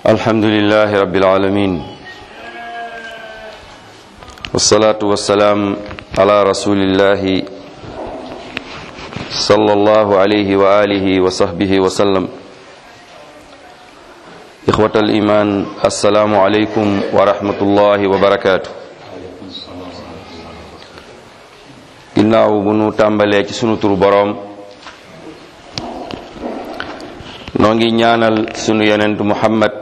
الحمد لله رب العالمين والصلاة والسلام على رسول الله صلى الله عليه وآله وصحبه وسلم إخوة الإيمان السلام عليكم ورحمة الله وبركاته ginnaaw bu nu tàmbalee ci sunu turu boroom noo ngi ñaanal sunu yonent muhammad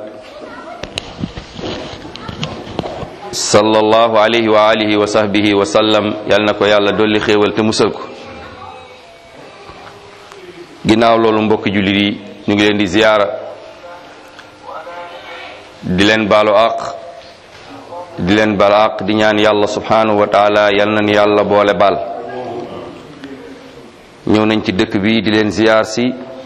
sallallahu alayhi wa alihi wa sahbihi wa sallam yal na ko yàlla dolli xéewal te musal ko ginnaaw loolu mbokki jullit yi ñu ngi leen di ziyaara di leen baalu àq di leen baal àq di ñaan yàlla subhanahu wa taala yal nañu yàlla boole baal ñëw nañ ci dëkk bi di leen ziyaar si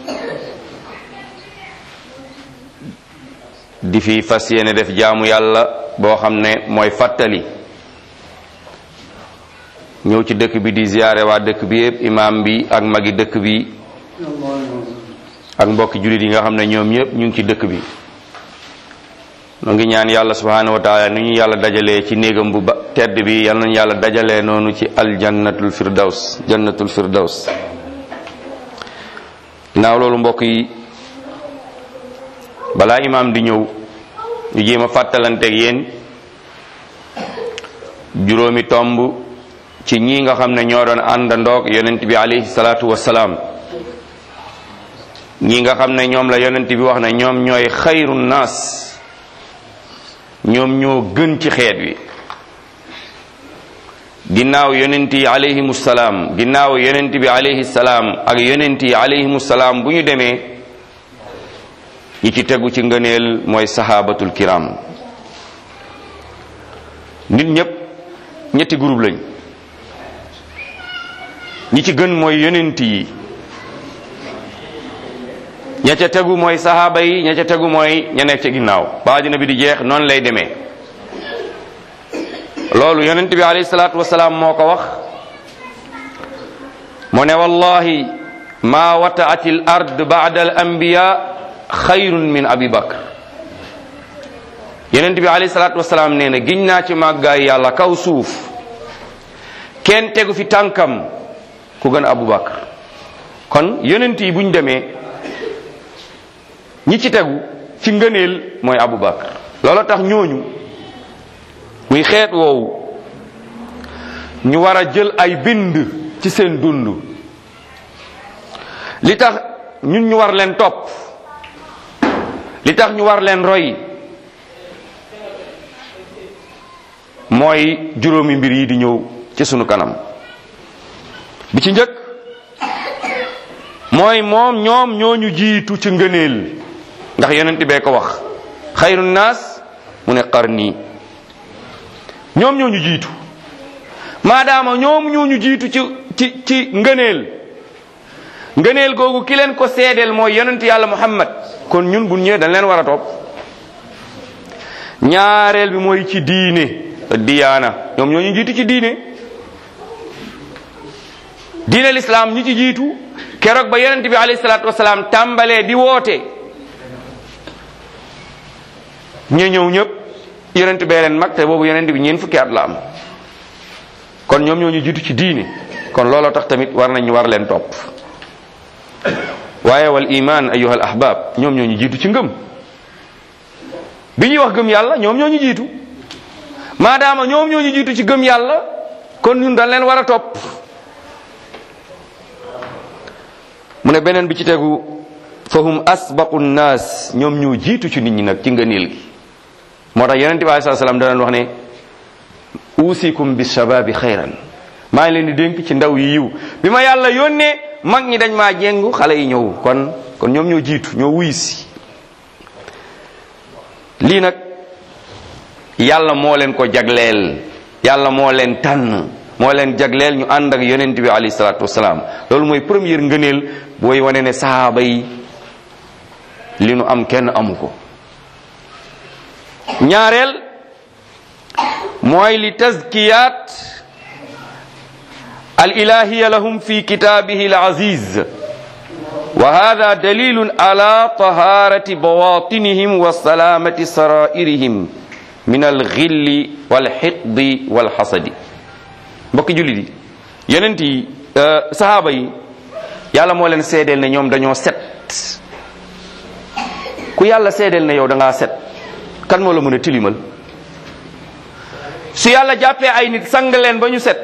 di fi fas yéene def jaamu yàlla boo xam ne mooy fàttali ñëw ci dëkk bi di ziyaare waa dëkk bi yëpp imaam bi ak magi dëkk bi ak mbokki jullit yi nga xam ne ñoom ñëpp ñu ngi ci dëkk bi nu ngi ñaan yàlla subhanahu wa taala ni ñu yàlla dajalee ci néegam bu ba tedd bi yal nañu yàlla dajalee noonu ci aljannatul firdaws jannatul firdaws naaw loolu mbokk yi balaa imaam di ñëw ñu jéem a fàttalanteeg yéen juróomi tomb ci ñi nga xam ne ñoo doon àndandoog yonent bi alayhi salaatu wassalaam ñi nga xam ne ñoom la yonent bi wax ne ñoom ñooy xayru naas ñoom ñoo gën ci xeet wi ginnaaw yonent yi alayhimu salaam ginnaaw yonent bi alayhi salaam ak yonent yi alayhimu salaam bu ñu demee ñi ci tegu ci ngëneel mooy sahabatul kiram nit ñépp ñetti groupe lañ ñi ci gën mooy yonent yi ña ca tegu mooy sahaaba yi ña ca tegu mooy ña nekk ca ginnaaw ba àddina bi di jeex noonu lay demee loolu yonent bi alayhi salaatu wasalaam moo ko wax mu ne wallahi ma wataat al ard ba'da al anbiya xayrun min abi bakr yonent bi alayhi salaatu wasalaam nee na giñ naa ci màggaay yàlla kaw suuf kenn tegu fi tànkam ku gën abu bakr kon yonent yi buñ demee ñi ci tegu ci ngëneel mooy abu bakr loolu tax ñooñu muy xeet woowu ñu war a jël ay bind ci seen dund li tax ñun ñu war leen topp li tax ñu war leen roy mooy juróomi mbir yi di ñëw ci sunu kanam bi ci njëkk mooy moom ñoom ñooñu jiitu ci ngëneel ndax yonent bee ko wax xayru naas mu ne qarni ñoom ñooñu jiitu maadaama ñoom ñooñu jiitu ci ci ci ngëneel ngëneel googu ki leen ko seedeel mooy yonent yàlla muhammad kon ñun bu ñëwee dañ leen war a topp ñaareel bi mooy ci diine diyaana ñoom ñooñu jiitu ci diine diine lislaam ñi ci jiitu keroog ba yonent bi alayhi salaatu wasalaam tàmbalee di woote ña ñëw ñëpp yonent bee leen mag te boobu yonent bi ñeen fukki at la am kon ñoom ñoo ñu jiitu ci diine kon looloo tax tamit war nañ war leen topp waaye wal iman ayuha al ahbab ñoom ñoo ñu jiitu ci ngëm bi ñuy wax gëm yàlla ñoom ñoo ñu jiitu maadaama ñoom ñoo ñu jiitu ci gëm yàlla kon ñun dañ leen war a topp mu ne beneen bi ci tegu fahum asbaqu nnaas ñoom ñoo jiitu ci nit ñi nag ci ngëneel gi moo tax yonente bi alei sat salaam danañ wax ne usikum bi shababi xayran maa ngi leen di dénk ci ndaw yi yiw bi ma yàlla yónnee mag ñi dañ maa jéngu xale yi ñëw kon kon ñoom ñoo jiitu ñoo wuy si lii nag yàlla moo leen ko jagleel yàlla moo leen tànn moo leen jagleel ñu ànd ak yonent bi alayhi salaatu wasalaam loolu mooy première ngëneel booy wane ne sahaaba yi li nu am kenn amu ko ñaareel mooy li tazkiyat al ilahiya lahum fi kitaabihi al aziz wa hada dalilun ala taharati bawatinihim wa salamati sarairihim min alxilli walxiqdi walxasadi mbokki jullit yi yonent yi sahaaba yi yàlla moo leen seedeel ne ñoom dañoo set ku yàlla seedeel ne yow da ngaa set kan moo la mën a tilimal su yàlla jàppee ay nit sang leen ba ñu set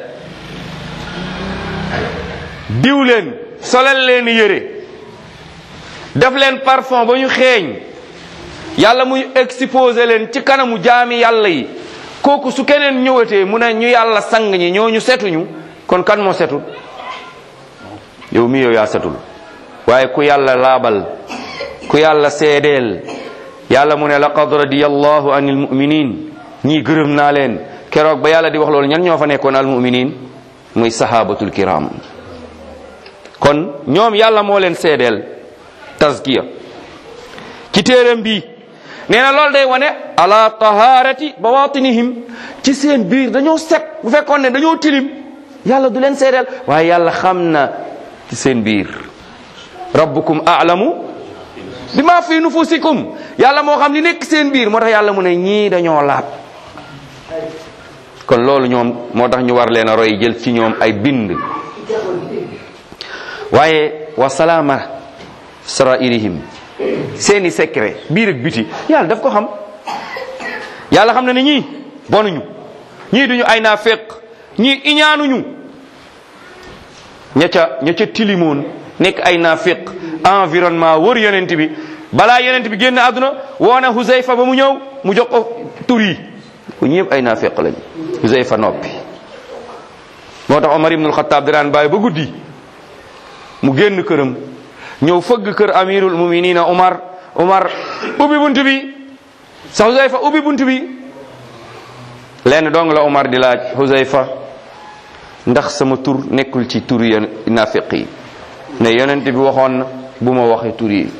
diw leen solal leen yére def leen parfum ba ñu xeeñ yàlla muy exposé leen ci kanamu jaami yàlla yi kooku su keneen ñëwatee mu ne ñu yàlla sang ñi ñooñu setuñu kon kan moo setul yow mi yow yaa setul waaye ku yàlla laabal ku yàlla seedeel yàlla mu ne laqad radiyallahu anil mu'minin ñii gërëm naa leen keroog ba yàlla di wax loolu ñan ñoo fa nekkoon al mu'minin muy sahabatul kiram kon ñoom yàlla moo leen seedeel tazkiya ci téeram bi nee na loolu day wane ala taharati bawatinihim ci seen biir dañoo set bu fekkoon ne dañoo tilim yàlla du leen seedeel waaye yàlla xam na ci seen biir rabbukum a'lamu bima fi nufusikum yàlla moo xam li nekk seen biir moo tax yàlla mu ne ñii dañoo laab kon loolu ñoom moo tax ñu war leen a roy jël ci ñoom ay bind waaye wa salaama sarairihim seeni secret biir ak biti yàlla daf ko xam yàlla xam na ne ñii bonuñu ñii duñu ay naa féq ñii iñaanuñu ña ca ña ca tilimoon nekk ay naa féq environnement wër yonent bi balaa yonent bi génn àdduna woona Huzayfa ba mu ñëw mu jox ko tur yi ko ñëpp ay naa féq lañ Huzayfa noppi moo tax Omar ibnul Xataab di daan bàyyi ba guddi mu génn këram ñëw fëgg kër amirul muminina Omar Omar ubbi bunt bi sa Huzayfa ubbi bunt bi lenn dong la Omar di laaj Huzayfa ndax sama tur nekkul ci tur yi naafiq yi ne yonent bi waxoon na bu ma waxee tur yi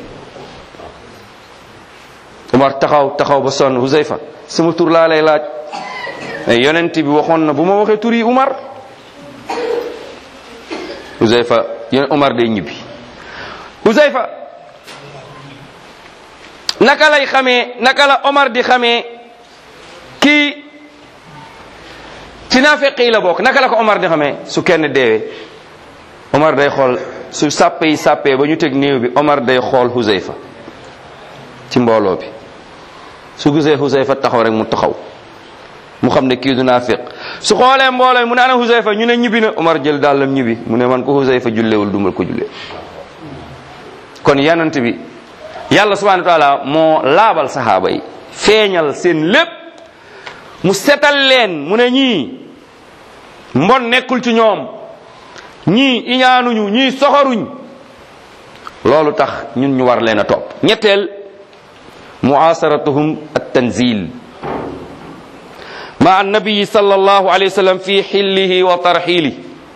Omar taxaw taxaw ba sonn Huzayfa sama tur laa lay laaj ne yonent bi waxoon na bu ma waxee tur yi Omar Huzayfa yéen Omar day ñibbi Huzayfa naka lay xamee naka la Omar di xamee kii ci naafeq yi la bokk naka la ko Omar di xamee su kenn deewee Omar day xool su sàppe yi sàppee ba ñu teg néew bi Omar day xool Huzayfa ci mbooloo bi su gisee Huzayfa taxaw rek mu taxaw mu xam ne kii du naafiq su xoolee mbooloo mu ne ana Huzayfa ñu ne ñibbi na Omar jël dàllam ñibbi mu ne man ko Huzayfa jullewul dumal ko jullee kon yanant bi yàlla subhanahu wa taala moo laabal saxaaba yi feeñal seen lépp mu setal leen mu ne ñii mbon nekkul ci ñoom ñii iñaanuñu ñii soxoruñ loolu tax ñun ñu war leen a topp ñetteel muasaratuhum at tanzil ma annabiyi sallallahu alayhi wa sallam fi xillihi wa tarxili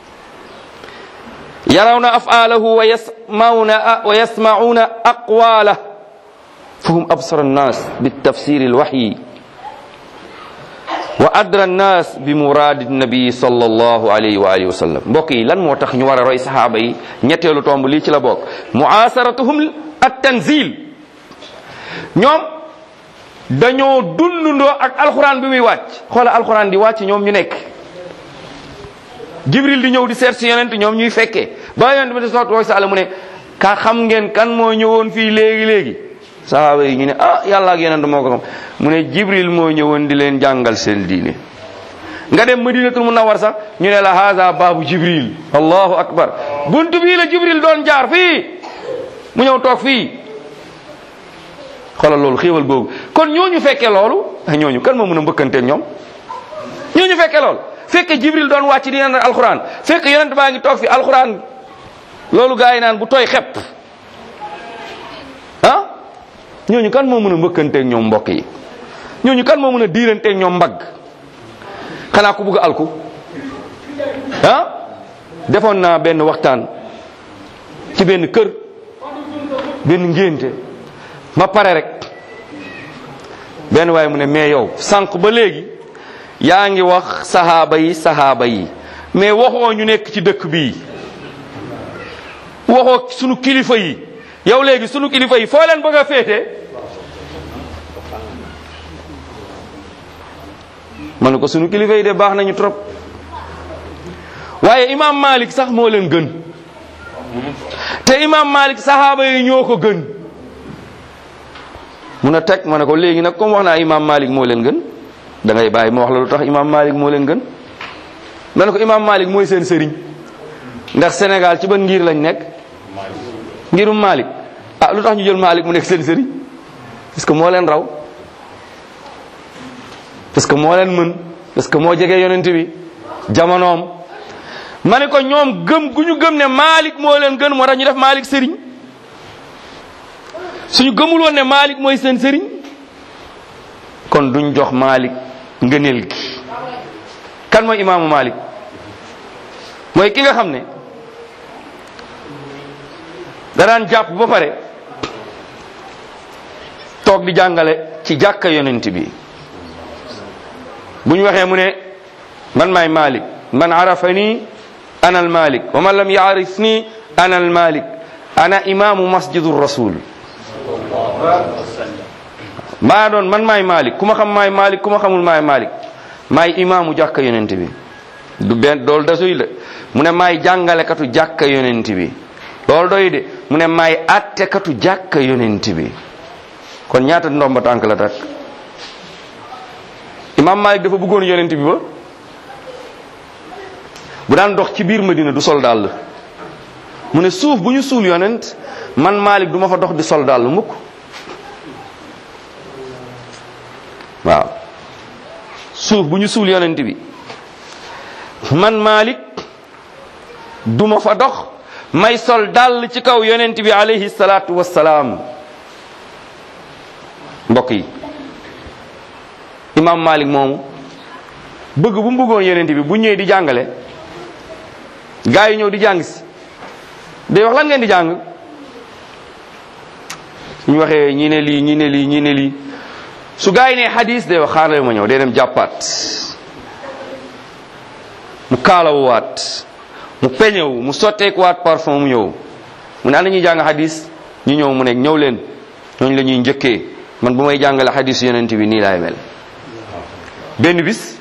yarawna afaalahu wa yasmauna wa yasmauna aqwalah fahum absara annas bitafsir alwahyi wa adra annas bi muradi nabi sallallahu alayhi wa alihi wa sallam mbokk yi lan moo tax ñu war a roy saxaaba yi ñetteelu tomb lii ci la bokk muasaratuhum at tanzil ñoom dañoo dundundoo ak alxuraan bi muy wàcc xoola alxuraan di wàcc ñoom ñu nekk jibril di ñëw di seet si yonent ñoom ñuy fekkee ba yonent bi di soot wooy sàlla mu ne ka xam ngeen kan moo ñëwoon fii léegi léegi sahaaba yi ñu ne ah yàlla ak yonent moo ko xam mu ne jibril moo ñëwoon di leen jàngal seen diine nga dem madinatul munawwar sax ñu ne la haza baabu jibril allahu akbar buntu bii la jibril doon jaar fii mu ñëw toog fii xoolal loolu xéewal googu kon ñooñu fekkee loolu ñooñu kan moo mën a mbëkkanteeg ñoom ñooñu fekkee loolu fekke jibril doon wàcc di naan alxuraan fekk yonent baa ngi toog fi alxuraan loolu gaa yi naan bu tooy xepp ah ñooñu kan moo mën a mbëkkanteeg ñoom mbokk yi ñooñu kan moo mën a diiranteeg ñoom mbagg xanaa ku bugg alku ah defoon naa benn waxtaan ci benn kër benn ngénte ma pare rek benn waaye mu ne mais yow sànq ba léegi yaa ngi wax sahaaba yi sahaaba yi mais waxoo ñu nekk ci dëkk bii waxoo sunu kilifa yi yow léegi sunu kilifa yi foo leen bëgg a féete ma ne ko sunu kilifa yi de baax nañu trop waaye imam Malik sax moo leen gën te imam Malik saxaaba yi ñoo ko gën mun a teg ma ne ko léegi nag comme wax naa imam Malik moo leen gën da ngay bàyyi ma wax la lu tax imam Malik moo leen gën ma ne ko imam Malik mooy seen sëriñ ndax Sénégal ci ban ngir lañ nekk ngirum Malik ah lu tax ñu jël Malik mu nekk seen sëriñ parce que moo leen raw parce que moo leen mën parce que moo jege yonent bi jamonoom ma ne ko ñoom gëm gu ñu gëm ne Malik moo leen gën moo tax ñu def Malik sëriñ suñu gëmul woon ne Malik mooy seen sëriñ kon duñ jox Malik ngëneel gi kan mooy imaamu Malik mooy ki nga xam ne da daan jàpp ba pare toog di jàngale ci jàkka yonent bi bu ñu waxee mu ne man maay Malik man arafani ana al Malik wa man lam yaarifni ana al Malik ana imaamu masjidu rasul maa doon man maay Malik ku ma xam maay Malik ku ma xamul maay Malik maay imaamu jàkka yonent bi du benn doolu dasuy de mu ne maay jàngalekatu jàkka yonent bi loolu doy de mu ne maay attekatu jàkka yonent bi kon ñaata ndomba tànk la takk imaam Malik dafa bëggoon yonent bi ba bu daan dox ci biir Madina du sol dàll mu ne suuf bu ñu suul yonent man Malik du ma fa dox di sol dàll mukk waaw suuf bu ñu suul yonent bi man Malik du ma fa dox may sol dàll ci kaw yonent bi alayhi salaatu wassalaam mbokk yi imam Malik moomu bëgg bu mu bëggoon yonent bi bu ñëwee di jàngale gaa yi ñëw di jàng si day wax lan ngeen di jàng suñu waxee ñi ne lii ñi ne lii ñi ne lii su gaa yi ne xadis day wax xaaral ma ñëw day dem jàppaat mu kaalawuwaat mu peñewu mu sotteekuwaat parfum mu ñëw mu ne ana ñuy jàng xadis ñu ñëw mu ne ñëw leen ñooñu la ñuy njëkkee man bu may jàngale xadis yonent bi nii laay mel benn bis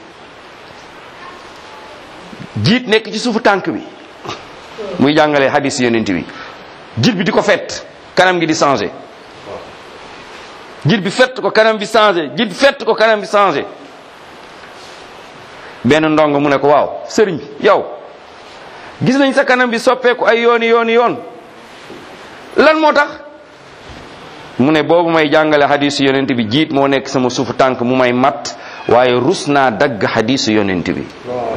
jiit nekk ci suufu tànk bi muy jàngale xadis yonent bi jiit bi di ko fett kanam gi di changé jiit bi fett ko kanam bi changé jiit bi fett ko kanam bi changé benn ndongo mu ne ko waaw sëriñ yow gis nañ sa kanam bi soppeeku ay yooni yooni yoon lan moo tax mu ne boobu may jàngale xadisu yonent bi jiit moo nekk sama suufu tànk mu may mat waaye rus naa dagg xadisu yonent bi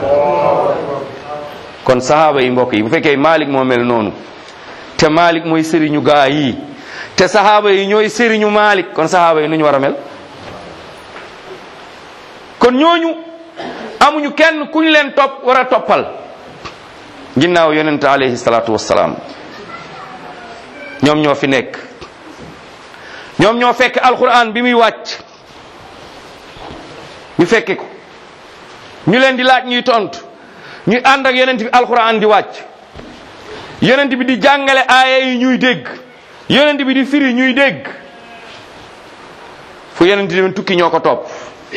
kon sahaaba yi mbokk yi bu fekkee Malik moo mel noonu te Malik mooy sëriñu gaa yi te sahaaba yi ñooy sëriñu Malik kon sahaaba yi nu ñu war a mel kon ñooñu amuñu kenn ku ñu leen topp war a toppal ginnaaw yonent alayhi salaatu wassalaam ñoom ñoo fi nekk ñoom ñoo fekk alquran bi muy wàcc ñu fekke ko ñu leen di laaj ñuy tontu ñuy ànd ak yonent bi alquran di wàcc yonent bi di jàngale aaya yi ñuy dégg yonent bi di firi ñuy dégg fu yonent bi tukki ñoo ko topp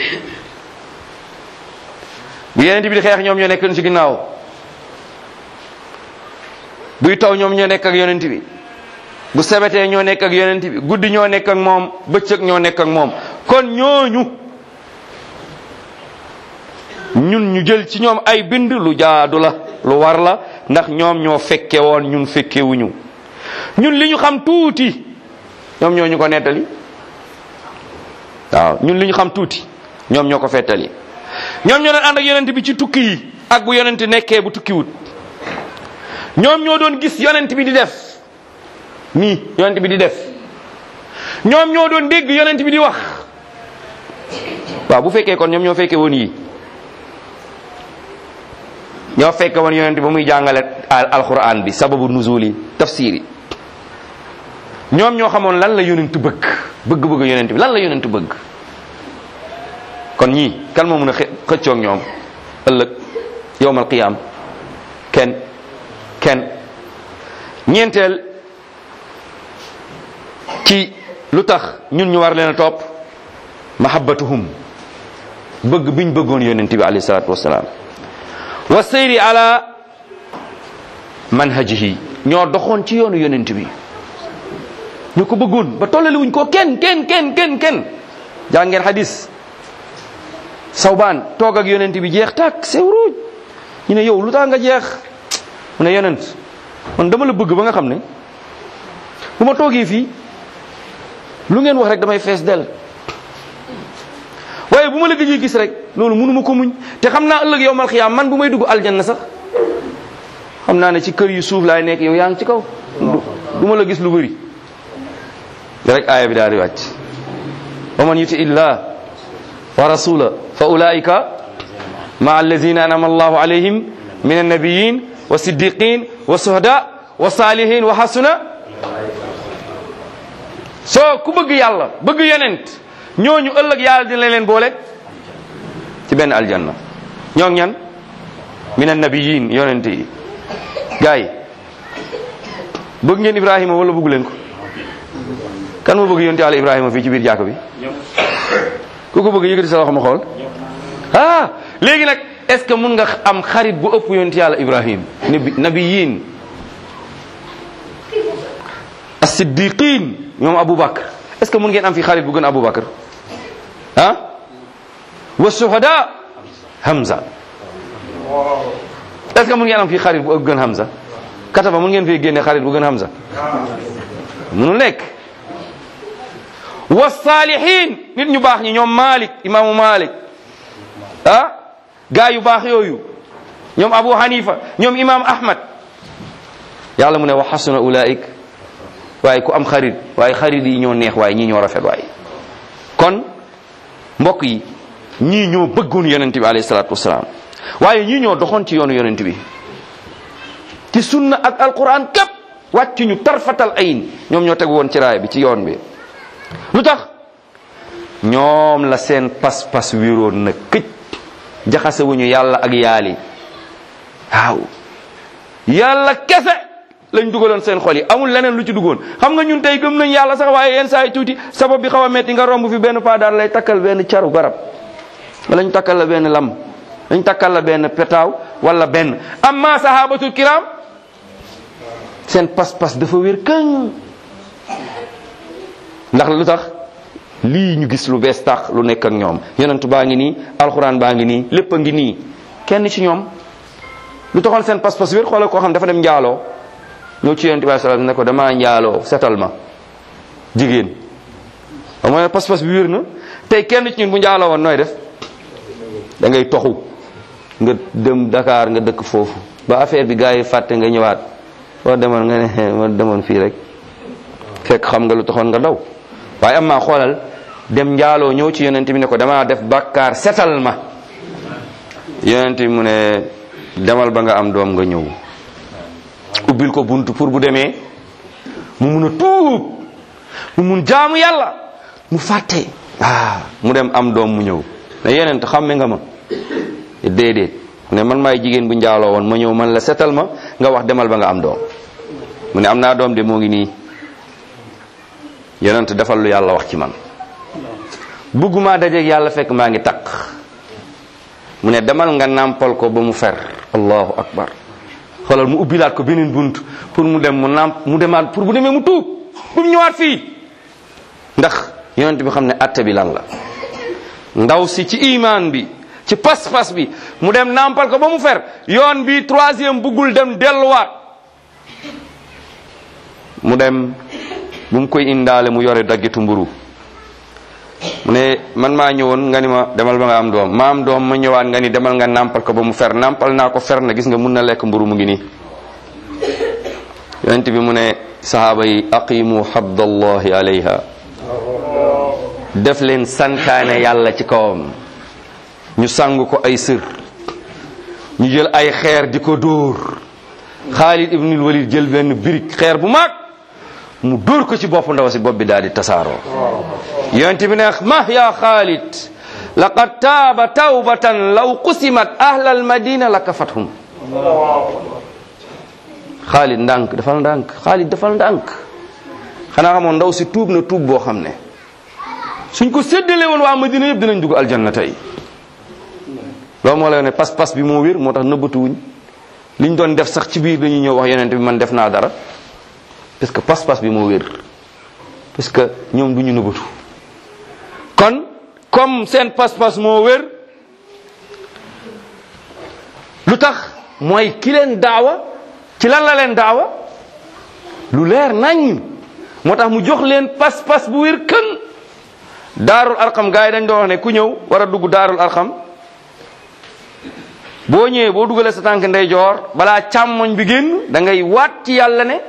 bu yonent bi di xeex ñoom ñoo nekk ci ginnaaw buy taw ñoom ñoo nekk ak yonent bi bu sebetee ñoo nekk ak yonent bi guddi ñoo nekk ak moom bëccëg ñoo nekk ak moom kon ñooñu ñun ñu jël ci ñoom ay bind lu jaadu la lu war la ndax ñoom ñoo fekke woon ñun fekkewuñu ñun li ñu xam tuuti ñoom ñoo ñu ko nettali waaw ñun li ñu xam tuuti ñoom ñoo ko fettali ñoom ñoo doon ànd ak yonent bi ci tukki yi ak bu yonent nekkee bu tukkiwut ñoom ñoo doon gis yonent bi di def nii yonent bi di def ñoom ñoo doon dégg yonent bi di wax waaw bu fekkee kon ñoom ñoo fekkee woon yi ñoo fekke woon yonent ba muy jàngale alquran bi sababu nuzuli tafsir yi ñoom ñoo xamoon lan la yonent bëgg bëgg-bëgg yonent bi lan la yonent bëgg kon ñii kan moo mën a xëccoog ñoom ëllëg yowmal qiyam kenn kenn ñeenteel ci lu tax ñun ñu war leen a topp mahabbatuhum bëgg biñ bëggoon yonent bi alayhi salaatu wasalaam wa seyri ala manhajihi ñoo doxoon ci yoonu yonent bi ñu ko bëggoon ba tollale wuñ ko kenn kenn kenn kenn kenn jàngeen xadis sawbaan toog ak yonent bi jeex tàkk sewruuj ñu ne yow lu tax nga jeex mu ne yonent man dama la bëgg ba nga xam ne bu ma toogee fii lu ngeen wax rek damay fees del waaye bu ma la gëjee gis rek loolu mënuma ko muñ te xam naa ëllëg yow mal xiyaam man bu may dugg aljanna sax xam naa ne ci kër yu suuf laay nekk yow yaa ngi ci kaw du ma la gis lu bëri rek aaya bi daal di wàcc wa man yuti illah wa rasula fa ulaika ma allazina anama allahu alayhim min annabiyin wa siddiqin wa suhada wa salihin wa hasuna soo ku bëgg yàlla bëgg yonent ñooñu ëllëg yàlla dina leen boole ci benn aljanna ñoo ñan min annabiyin yonent yi gars yi bëgg ngeen ibrahima wala bëggu leen ko kan moo bëgg yonent yàlla ibrahima fii ci biir jàkk bi ku ko bëgg yëkkati sa loxo ma xool ah léegi nag est ce que mun nga am xarit bu ëpp yonent yàlla ibrahim nabi nabiyin as-siddiqin ñoom aboubacar est ce que mun ngeen am fi xarit bu gën aboubacar ah wa shuhada hamza est ce que mun ngeen am fi xarit bu gën hamza kataba mun ngeen fi génne xarit bu gën hamza munul nekk wa salihin nit ñu baax ñi ñoom malik imaamu malik ah gaa yu baax yooyu ñoom abu hanifa ñoom imam ahmad yàlla mu ne wa xasuna ulaik waaye ku am xarit waaye xarit yi ñoo neex waaye ñii ñoo rafet waaye kon mbokk yi ñii ñoo bëggoon yonent bi alayhi salaatu wasalaam waaye ñii ñoo doxoon ci yoonu yonent bi ci sunna ak alquran képp wàcc ñu tarfatal ayin ñoom ñoo tegu woon ci raay bi ci yoon bi lu tax ñoom la seen pas-pas wéroon na këj jaxase wuñu yàlla ak yaali waaw yàlla kese lañ dugaloon seen xol yi amul leneen lu ci duggoon xam nga ñun tey gëm nañ yàlla sax waaye yenn saa yi tuuti sabab bi xaw a metti nga romb fi benn paa daal lay takkal benn caru garab wala ñu takkal la benn lam dañ takkal la benn petaaw wala benn amma sahabatul kiram seen pas-pas dafa wér këng ndax lu tax lii ñu gis lu bees tax lu nekk ak ñoom yonentu baa ngi nii alxuraan baa ngi nii lépp a ngi nii kenn ci ñoom lu taxoon seen pas-pas wér xoolal koo xam dafa dem njaaloo ñëw ci yonent bi sallallahu ne ko damaa njaaloo setal ma jigéen xam nga pas-pas bi wér na tey kenn ci ñun bu njaaloo woon nooy def da ngay toxu nga dem Dakar nga dëkk foofu ba affaire bi gars yi fàtte nga ñëwaat boo demoon nga ne ma demoon fii rek fekk xam nga lu taxoon nga daw waaye am maa xoolal dem njaaloo ñëw ci yonent bi ne ko damaa def bàkkaar setal ma yonent bi mu ne demal ba nga am doom nga ñëw ubbil ko buntu pour bu demee mu mun a tuub mu mun jaamu yàlla mu fàtte ah mu dem am doom mu ñëw ne yonent xamme nga ma déedéet ne man maay jigéen bu njaaloo woon ma ñëw man la setal ma nga wax demal ba nga am doom mu ne am naa doom de moo ngi nii yonent defal lu yàlla wax ci man bëgguma dajeeg yàlla fekk maa ngi taq mu ne demal nga nàmpal ko ba mu fer allahu akbar xoolal mu ubbilaat ko beneen bunt pour mu dem mu nàmp mu demaat pour bu demee mu tuub bu mu ñëwaat fii ndax yonent bi xam ne atte bi lan la ndaw si ci imaan bi ci pas-pas bi mu dem nàmpal ko ba mu fer yoon bi troisième buggul dem delluwaat mu dem bu mu koy indaale mu yore daggitu mburu mu ne man maa ñëwoon nga ni ma demal ba nga am doom ma am doom ma ñëwaat nga ni demal nga nàmpal ko ba mu fer nàmpal naa ko fer na gis nga mun na lekk mburu mu ngi nii yonent bi mu ne sahaaba yi aqimu habdallahi alayha def leen santaane yàlla ci kawam ñu sang ko ay sër ñu jël ay xeer di ko dóor Xaalid ibnul Walid jël benn birig xeer bu mag mu dóor ko ci bopp ndaw si bopp bi daal di tasaaroo yonent bi ne ma ya Xaalid laqad taaba tawbatan law qusimat ahla almadina la kafathum Xaalid ndànk dafal ndànk Xaalid dafal ndànk xanaa xamoon ndaw si tuub na tuub boo xam ne suñ ko séddale woon waa Madina yëpp dinañ dugg aljanna tey loolu moo lay ne pas-pas bi moo wér moo tax nëbbatuwuñ liñ doon def sax ci biir dañuy ñëw wax yonent bi man def naa dara parce que pas-pas bi moo wér parce que ñoom du ñu nëbbatu kon comme seen pas-pas moo wér lu tax mooy ki leen daawa ci lan la leen daawa lu leer nañ moo tax mu jox leen pas-pas bu wér kën daarul arqam gars yi dañ doon wax ne ku ñëw war a dugg daarul arqam boo ñëwee boo dugalee sa tànk ndeyjoor balaa càmmoñ bi génn da ngay waat ci yàlla ne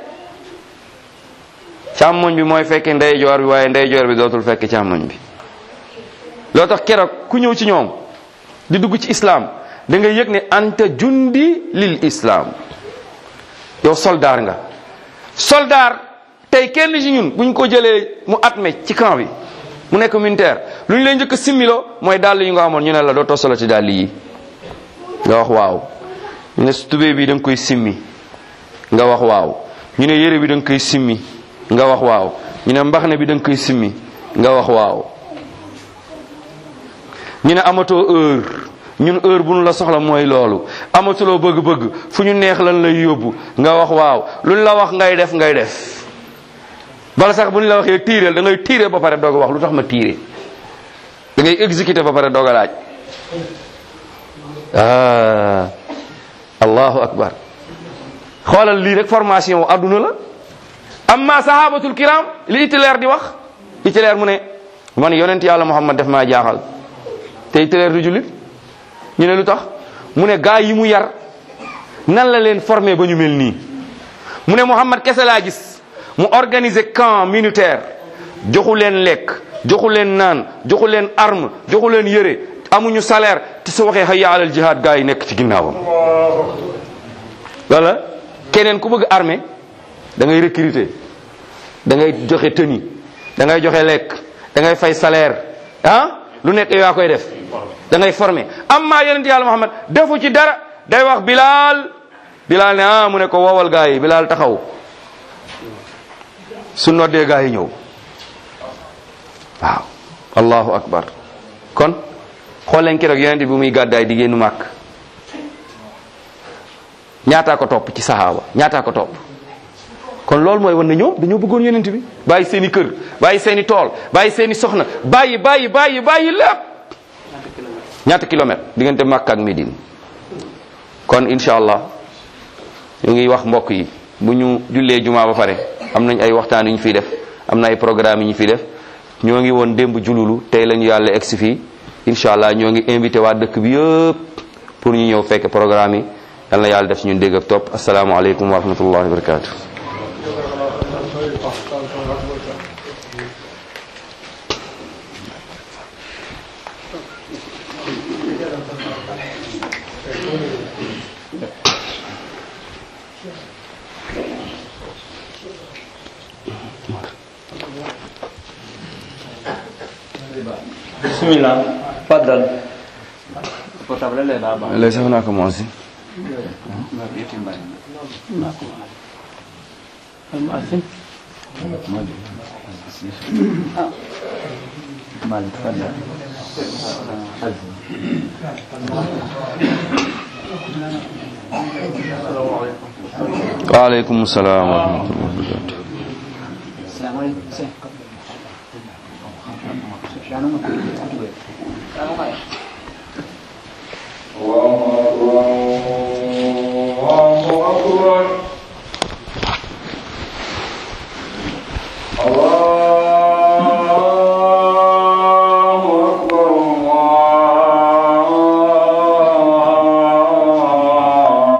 càmmoñ bi mooy fekke ndeyjoor bi waaye ndeyjoor bi dootul fekk càmmoñ bi loo tax keroog ku ñëw ci ñoom di dugg ci islam da ngay yëg ne anta jundi lil islam yow soldaar nga soldaar tey kenn ci ñun buñ ko jëlee mu atme ci camp bi mu nekk militaire lu ñu lay njëkk a similo mooy dàll yi nga amoon ñu ne la doo tosalo ci dàll yi nga wax waaw ñu ne tubéy bi da nga koy simmi nga wax waaw ñu ne yére bi da nga koy simmi nga wax waaw ñu ne mbaxne bi da nga koy simmi nga wax waaw ñu ne amatoo heure ñun heure bu nu la soxla mooy loolu amatuloo bëgg-bëgg fu ñu neex lan lay yóbbu nga wax waaw luñ la wax ngay def ngay def bala sax bu ñu la waxee tiireel da ngay tiire ba pare doog a wax lu tax ma tiire da ngay exécuter ba pare doog a laaj ah allahu akbar xoolal lii rek formation wu adduna la amma sahabatul kiram li Hitler di wax Hitler mu ne man yonent yàlla Muhammad def maa jaaxal te Hitler du jullit ñu ne lu tax mu ne gaa yi mu yar nan la leen formé ba ñu mel nii mu ne Muhammad kese laa gis mu organiser camp militaire joxu leen lekk joxu leen naan joxu leen arme joxu leen yëre amuñu salaire te su waxee hayya alal jihad gaa yi nekk ci ginnaawam wala keneen ku bëgg armée da ngay recruter da ngay joxe tenue da ngay joxe lekk da ngay fay salaire ah lu nekk yow yaa koy def da ngay former amma yonent yàlla Muhammad defu ci dara day wax Bilal Bilal ne ah mu ne ko woowal gaa yi Bilal taxaw su noddee gaa yi ñëw waaw allahu akbar kon xool leen keroog yonent bi muy gàddaay di génn màkk ñaataa ko topp ci sahaaba ñaataa ko topp kon loolu mooy wan na ñoom dañoo bëggoon yonent bi bàyyi seen i kër bàyyi seen i tool bàyyi seen i soxna bàyyi bàyyi bàyyi bàyyi lépp ñaata kilomètre diggante Makka ak Médine kon incha allah ñu ngi wax mbokk yi bu ñu jullee jumaa ba pare am nañ ay waxtaan yu ñu fiy def am na ay programme yu ñu fiy def ñoo ngi woon démb jululu tey lañu yàlla egsi fii incha allah ñoo ngi invité waa dëkk bi yëpp pour ñu ñëw fekk programme yi yal na yàlla def suñu dégg ak topp asalaamaaleykum wa rahmatullahi wa barakatu bismillah faddal portable le baba lay sax naa commencé مالك فضل waaleykum salaam wa rahmatullahi wa barakatu السلام عليكم سلام عليكم